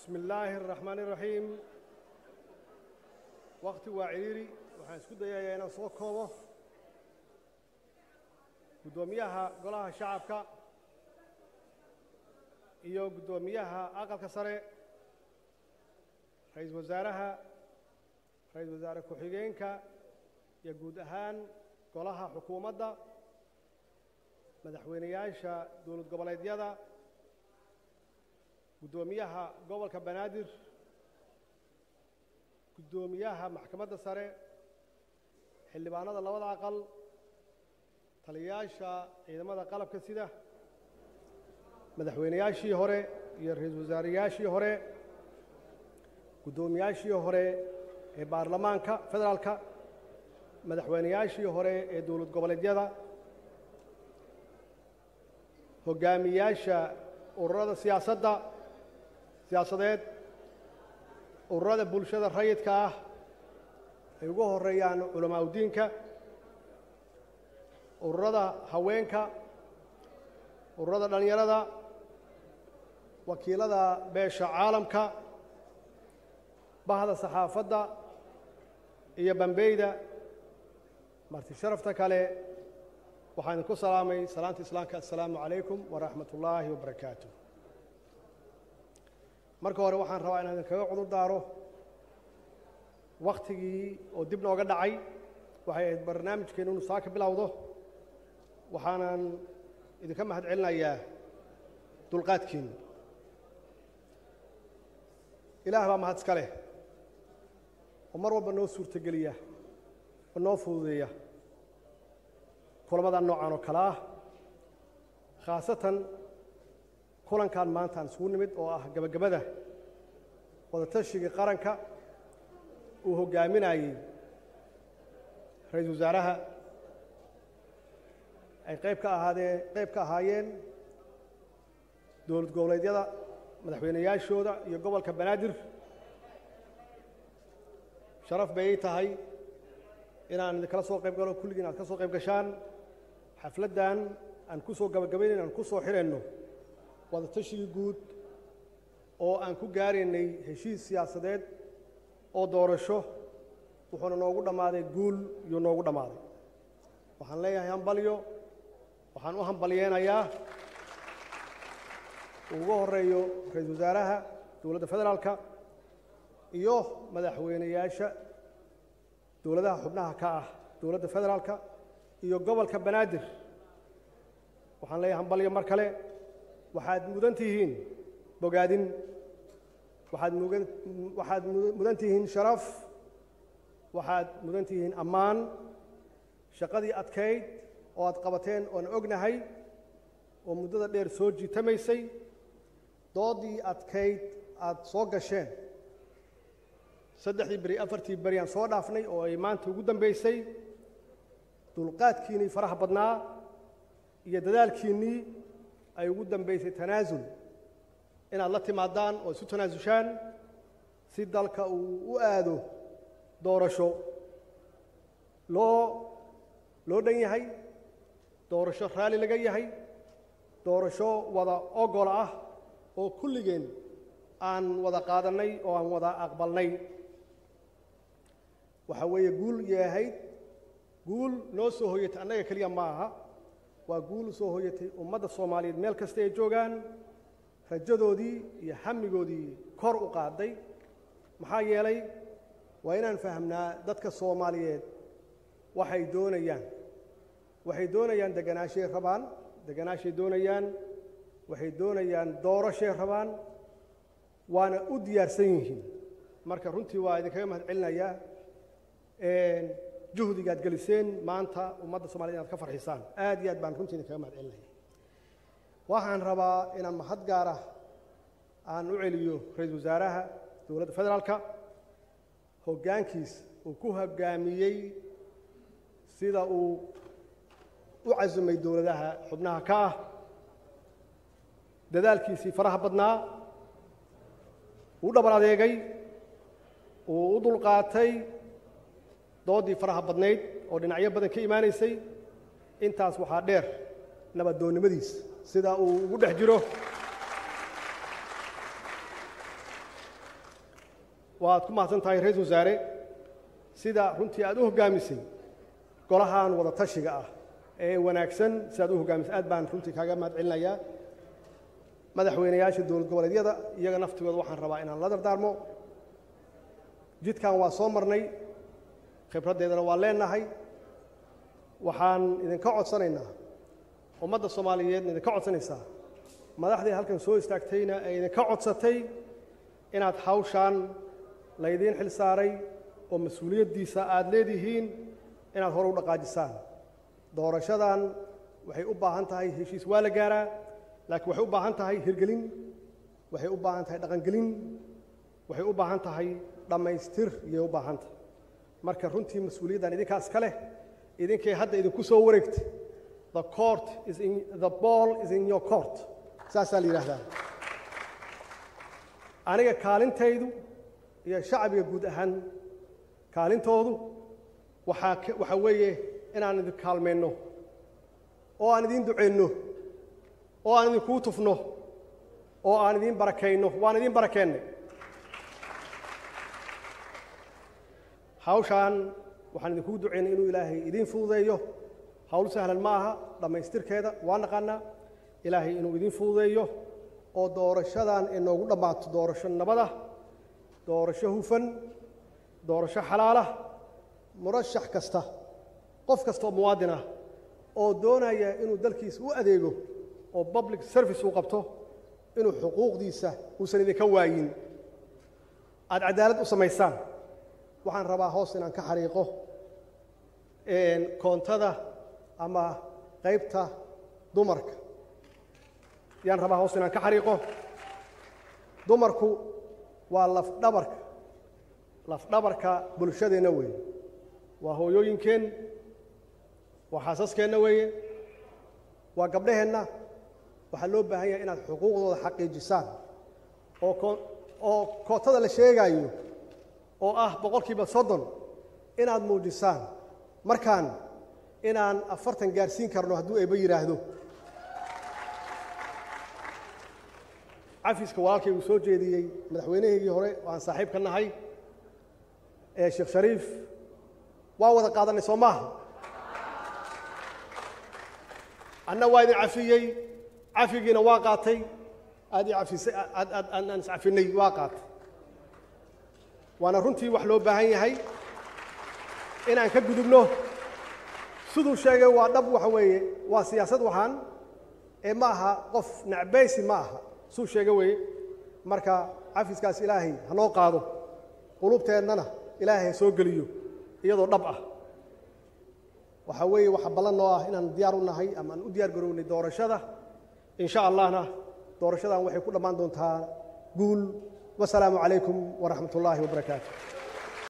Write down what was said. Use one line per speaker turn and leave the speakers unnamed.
bismi illaahi araxmaan iraxiim wakti waa cidhiiri waxaan isku dayayaa inaan soo koobo guddoomiyaha golaha shacabka iyo guddoomiyaha aqalka sare ra-iisul wasaaraha ra-iisul wasaare ku-xigeenka iyo guud ahaan golaha xukuumadda madaxweyneyaasha dowlad goboleedyada guddoomiyaha gobolka banaadir guddoomiyaha maxkamadda sare xildhibaanada labada aqal taliyayaasha ciidamada qalabka sida madaxweyneyaashii hore iyo ra-iisul wasaareyaashii hore guddoomiyaashii hore ee baarlamaanka federaalka madaxweyneyaashii hore ee dowlad goboleedyada hoggaamiyaasha ururada siyaasadda siyaasadeed ururada bulshada rayidka ah ay ugu horeeyaan culamaa udiinka ururada haweenka ururada dhallinyarada wakiilada beesha caalamka bahda saxaafadda iyo bambeyda marti sharafta kale waxaan idinku salaamay salaanta islaamka assalaamu calaykum waraxmat ullaahi wabarakaatu marka hore waxaan rabaa inaan idinkaga cudur daaro wakhtigii oo dib nooga dhacay waxay ahayd barnaamijkeennu inu saa ka bilowdo waxaanan idinka mahad celinayaa dulqaadkiinnu ilaah baa mahad iska leh oo mar walba noo suurtogeliya oo noo fududeeya kulamada noocan oo kale ah khaasatan kulankan maanta aan isugu nimid oo ah gebagabada wadatashigai qaranka uu hoggaaminayey ra-iisul wasaaraha ay qayb ka ahaadeen qayb ka ahaayeen dowlad goboleedyada madaxweyneyaashooda iyo gobolka banaadir sharaf bay ii tahay inaan idinkala soo qayb galo kulligiin aad ka soo qayb gashaan xafladdan aan ku soo gabagabaynayn aan ku soo xirayno wadatashigii guud oo aan ku gaaraynay heshiis siyaasadeed oo doorasho wuxuuna noogu dhammaaday guul iyuu noogu dhammaaday waxaan leeyahay hambalyo waxaan u hambalyeenayaa ugu horeeyo ra-iisul wasaaraha dowladda federaalka iyo madaxweyneyaasha dowladaha xubnaha ka ah dowladda federaalka iyo gobolka banaadir waxaan leeyahay hambalyo mar kale waxaad mudan tihiin bogaadin waxaad mugan waxaad mudan tihiin sharaf waxaad mudan tihiin ammaan shaqadii adkayd oo aad qabateen oon ognahay oo muddada dheer soo jiitamaysay doodii adkayd aad soo gasheen saddexdii beri afartii beri aan soo dhaafnay oo ay maanta ugu dambaysay dulqaadkiinnii faraha badnaa iyo dadaalkiinnii ay ugu dambaysay tanaasul inaad la timaadaan oo isu tanaasushaan si dalka uu u aado doorasho loo loo dhan yahay doorasho raalli laga yahay doorasho wada ogol ah oo kulligeen aan wada qaadannay oo aan wada aqbalnay waxaa weeye guul yahayd guul noo soo hoyatay annaga keliya ma aha waa guul soo hoyatay ummadda soomaaliyeed meel kasta ay joogaan rajadoodii iyo xamigoodii kor u qaaday maxaa yeelay waa inaan fahamnaa dadka soomaaliyeed waxay doonayaan waxay doonayaan deganaashay rabaan deganaashay doonayaan waxay doonayaan doorashay rabaan waana u diyaarsan yihiin marka runtii waa idinkaga mahad celinayaa juhdigaad geliseen maanta ummadda somaliyed inaad ka farxisaan aad iyo aad baan runtii idinkaga mahad celinaya waxaan rabaa inaan mahad gaara aan u celiyo ra-iisul wasaaraha dowladda federaalka hoggaankiis uu ku hoggaamiyey sida uu u casumay dowladaha xubnaha ka ah dadaalkiisii faraha badnaa uu dhabar adeegay uu u dulqaatay doodii faraha badnayd oo dhinacyo badan ka imaanaysay intaas waxaa dheer nabadoonnimadiis sida uu ugu dhex jiro waad ku mahadsan tahay ra-iisul wasaare sida runtii aad u hoggaamisay golahan wada tashiga ah ee wanaagsan si aad u hoggaamisay aad baan runtii kaaga mahad celinayaa madaxweynayaasha dowlad goboleedyada iyaga naftigooda waxaan rabaa inaan la dardaarmo jidkan waa soo marnay khibraddeedana waa leenahay waxaan idinka codsanaynaa ummadda soomaaliyeedna idinka codsanaysaa madaxdii halkan soo istaagtayna ay idinka codsatay inaad hawshaan laydiin xil saaray oo mas-uuliyaddiisa aada leedihiin inaad hore u dhaqaajisaan doorashadan waxay u baahan tahay heshiis waa la gaaraa laakiin waxay u baahan tahay hirgelin waxay u baahan tahay dhaqangelin waxay u baahan tahay dhammaystir iyay u baahan tahay marka runtii mas-uuliyaddan idinkaas ka leh idinkay hadda idinku soo wareegtay the court is in the ball is in your court saasaa la yidhaahdaa aniga kaalintaydu iyo shacbiga guud ahaan kaalintoodu waxaa waxaa weeye inaan idin kaalmayno oo aan idiin ducayno oo aan idinkuu tufno oo aan idiin barakayno waan idiin barakeennay hawshaan waxaan idinkugu ducaynay inuu ilaahay idiin fududeeyo hawl sahlan ma aha dhammaystirkeeda waa naqaanaa ilaahay inuu idiin fududeeyo oo doorashadan ay noogu dhammaato doorasho nabada doorasho hufan doorasho xalaala murashax kasta qof kasta oo muwaadin ah oo doonaya inuu dalkiisa u adeego oo public service uu qabto inuu xuquuqdiisa uusan idinka waayin aada cadaalad u samaysaan waxaan rabaa hoos inaan ka xariiqo koontada ama qaybta dumarka yaan rabaa hoos inaan ka xariiqo dumarku waa lafdhabarka lafdhabarka bulshadeenna weeye waa hooyooyinkeen waa xaasaskeenna weeye waa gabdhaheenna waxaa loo baahan yahay inaad xuquuqdooda xaqiijisaan oo ko oo kootada la sheegaayo oo ah boqolkiiba soddon inaad muujisaan markaan inaan afartan gaarsiin karno hadduu eeba yidhaahdo cafiska walaalkay uu soo jeediyey madaxweynahaygii hore oo aan saaxiib ka nahay ee sheekh shariif waa wada qaadanay soo maaha anna waa idin cafiyey cafigiina waa qaatay aad i afisay aad aad aan iscafinay waa qaatay waana runtii wax loo baahan yahay inaan ka gudubno siduu sheegay waa dhab waxa weeye waa siyaasad waxaan ee ma aha qof nacbaysi ma aha suu sheega weeye marka cafiskaas ilaahay hanoo qaado qulubteennana ilaahay ha soo geliyo iyadoo dhab ah waxaa weeye waxa ballan noo ah inaan diyaar u nahay ama aan u diyaar garownay doorashada in sha allahna doorashadan waxay ku dhammaan doontaa guul wasalaamu calaykum waraxmat ullaahi wabarakaatu